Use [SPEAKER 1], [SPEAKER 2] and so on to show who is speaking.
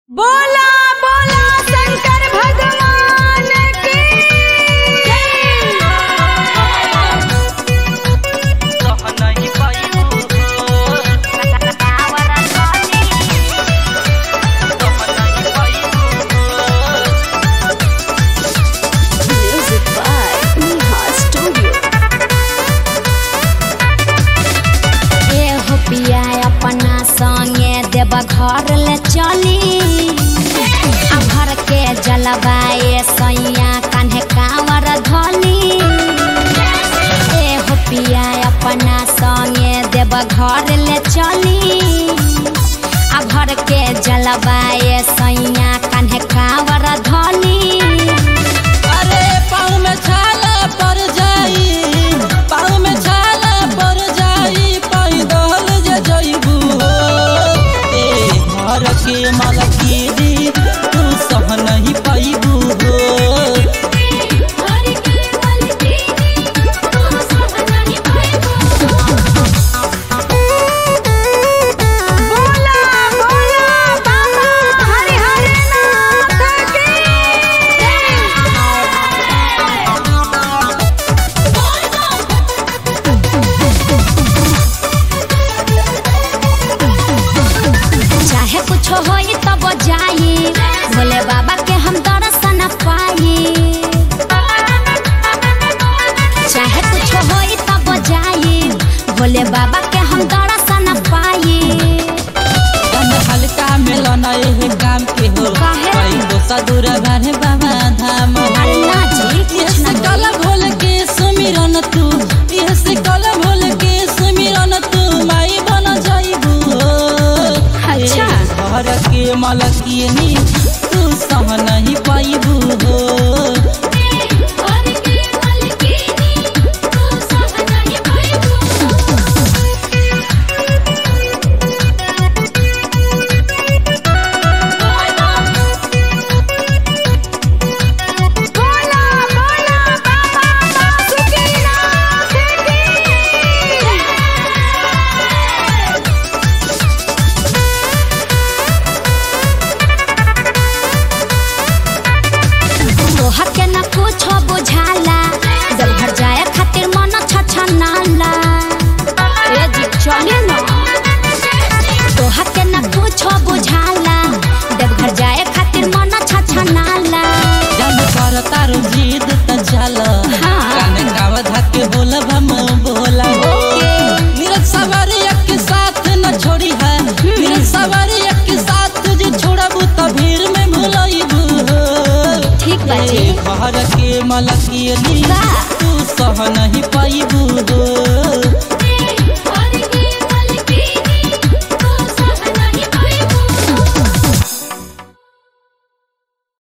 [SPEAKER 1] बोला बोला शंकर भगवान की
[SPEAKER 2] Music by Neha Studio.
[SPEAKER 3] ए हो पिया अपना संगे देव घर ले चली आ घर के जलवाए सैया कान्हे कांवर धली ए हो पिया अपना संगे देव घर ले चली आ घर के जलवाए सैया कान्हे कांवर धली
[SPEAKER 4] अरे पाँव में छाला पड़ जाई पाँव में छाला पड़ जाई पैदल जे जइबू ए घर के मलकीरी तू सह नहीं पैबू हो
[SPEAKER 1] बोला बोला बाबा हरि हरि नाथ की
[SPEAKER 3] चाहे कुछ होई तब जाई भोले बाबा के हम दर्शन पाई चाहे कुछ होई तब जाई भोले बाबा के हम दर्शन पाई
[SPEAKER 4] कम हल्का मिलन एहे काम के हो
[SPEAKER 3] काहे?
[SPEAKER 4] कई दोसा दूर बारे बाबा धाम हो
[SPEAKER 3] अरे ना जी कुछ
[SPEAKER 4] यस
[SPEAKER 3] ना
[SPEAKER 4] कल भोल के सुमिरन तू यस कल भोल के सुमिरन तू माई बन जाइबू
[SPEAKER 3] अच्छा।
[SPEAKER 4] घर के मलकिनी तू सह नहीं पाइबू हो
[SPEAKER 1] बोला बोला बाबा बासुकीनाथ की
[SPEAKER 3] तोहर के न कुछ बुझाला जब घर जाए खातिर मन छछनाला ए जी चले न तोहर के न कुछ बुझाला जब घर जाए खातिर मन छछनाला
[SPEAKER 4] जब कर तारू जीद त चल
[SPEAKER 3] हाँ।
[SPEAKER 4] काने गाव धके बोल भम बोला नीरज सवारी के साथ न छोड़ी है नीरज सवारी के साथ तुझे छोड़बू त भीड़ में भुलइबू
[SPEAKER 3] ठीक बा जी
[SPEAKER 4] ए घर के मलकिनी
[SPEAKER 3] का?
[SPEAKER 4] तू सह नहीं पाइबू